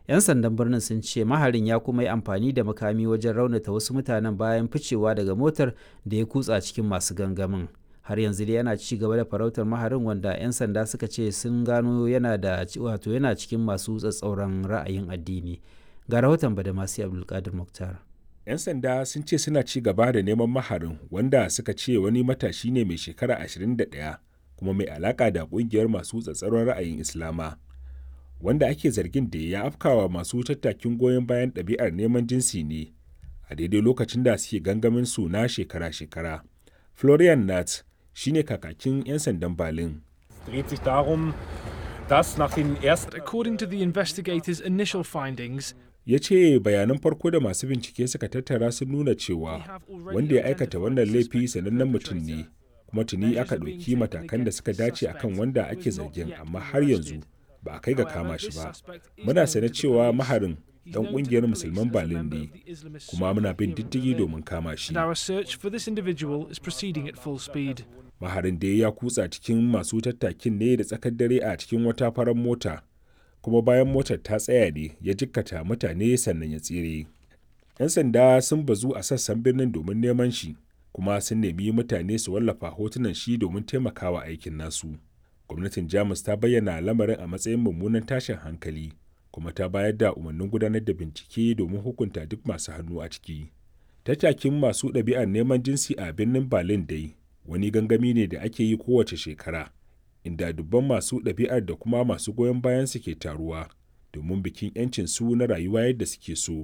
'yan sandan birnin sun ce maharin ya kuma yi amfani da makami wajen raunata wasu mutanen bayan ficewa daga motar da ya kutsa cikin masu gangamin har yanzu dai yana ci gaba da farautar maharin wanda 'yan sanda suka ce sun gano yana da wato yana cikin masu tsatsauran ra'ayin addini ga rahoton badamasi abdulkadir muktar 'yan sanda sun ce suna ci gaba da neman maharin wanda suka ce wani matashi ne mai shekara 21 kuma mai alaka da kungiyar masu tsatsauran ra'ayin islama wanda ake zargin da ya afkawa masu tattakin goyon bayan ɗabi'ar neman jinsi ne a daidai lokacin da suke gangamin su na shekara-shekara florian nat shine kakakin 'yan sandan Berlin. According to the investigators' initial findings, ya ce bayanan farko da masu bincike suka tattara sun nuna cewa wanda ya aikata wannan laifi sanannen mutum ne kuma tuni aka ɗauki matakan da suka dace akan wanda ake zargin amma har yanzu ba a kai ga kama shi ba muna sane cewa maharin dan kungiyar musulman Berlin ne kuma muna bin diddigi domin kama shi. Maharin da ya kutsa cikin masu tattakin ne da tsakar dare a cikin wata farar mota kuma bayan motar ta tsaya ne ya jikkata mutane sannan ya tsire. 'Yan sanda sun bazu a sassan birnin domin neman shi kuma sun nemi mutane su wallafa hotunan shi domin taimakawa aikin nasu. Gwamnatin Jamus ta bayyana lamarin a matsayin mummunan tashin hankali. kuma ta bayar da umarnin gudanar da bincike domin hukunta duk masu hannu a ciki. Tattakin masu ɗabi'ar neman jinsi a birnin Berlin dai wani gangami ne da ake yi kowace shekara, inda dubban masu ɗabi'ar da kuma masu goyon bayan su ke taruwa domin bikin 'yancin su na rayuwa yadda suke so.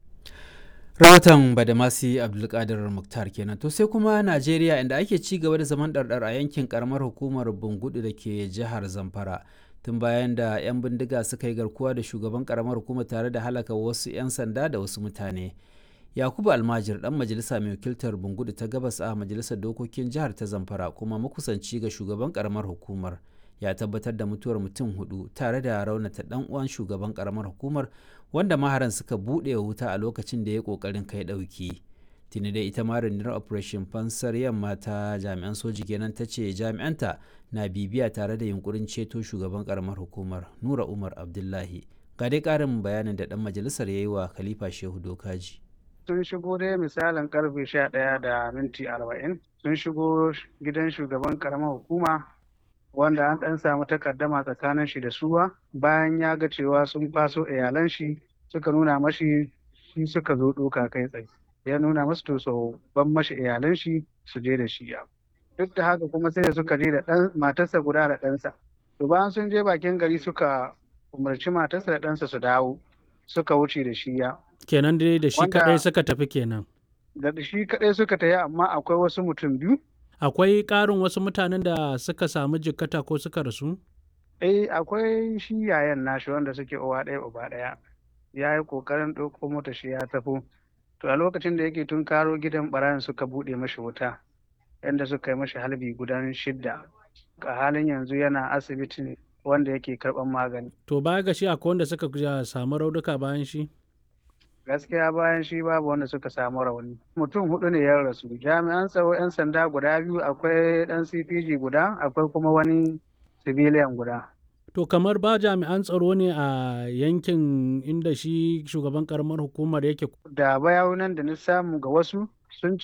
rahoton badamasi abdulkadir muktar kenan to sai kuma najeriya inda ake ci gaba da zaman ɗarɗar a yankin karamar hukumar bungudu da ke jihar zamfara tun bayan da 'yan bindiga suka yi garkuwa da shugaban karamar hukuma tare da halaka wasu 'yan sanda da wasu mutane yakubu almajir dan majalisa mai wakiltar bungudu ta gabas a majalisar dokokin jihar ta zamfara kuma makusanci ga shugaban karamar hukumar ya tabbatar da mutuwar mutum hudu tare da raunata dan uwan shugaban karamar hukumar wanda maharan suka buɗe wuta a lokacin da ya kokarin kai ɗauki tuni da ita ma rundunar operation fansar yamma ta jami'an soji kenan ta ce jami'anta na bibiya tare da yunkurin ceto shugaban karamar hukumar nura umar abdullahi ga dai karin bayanin da dan majalisar ya yi wa khalifa shehu dokaji sun shigo dai misalin karfe sha ɗaya da minti arba'in sun shigo gidan shugaban karamar hukuma wanda an ɗan samu takaddama tsakanin shi da suwa bayan ya ga cewa sun faso iyalan shi suka nuna mashi shi suka zo ɗoka kai tsaye ya nuna masu to so ban mashi iyalan shi su je da shi ya duk da haka kuma sai da suka je da ɗan matarsa guda da ɗansa to bayan sun je bakin gari suka umarci matarsa da ɗansa su dawo suka wuce da shi ya kenan dai da shi kaɗai suka tafi kenan da shi kaɗai suka tafi amma akwai wasu mutum biyu akwai ƙarin wasu mutanen da suka samu jikkata ko suka rasu eh akwai shi yayan nashi wanda suke uwa ɗaya uba ɗaya ya yi ƙoƙarin ɗauko mota shi ya tafi to a lokacin da yake tun karo gidan ɓarayin suka buɗe mashi wuta yadda suka yi mashi halbi gudan shidda a halin yanzu yana asibitin wanda yake karɓar magani to baya ga shi akwai wanda suka samu raunuka bayan shi gaskiya bayan shi babu wanda suka samu rauni mutum hudu ne ya rasu jami'an tsaro 'yan sanda guda biyu akwai dan cpg guda akwai kuma wani civilian guda to kamar ba jami'an tsaro ne a yankin inda shi shugaban karamar hukumar yake da bayanan da na samu ga wasu sun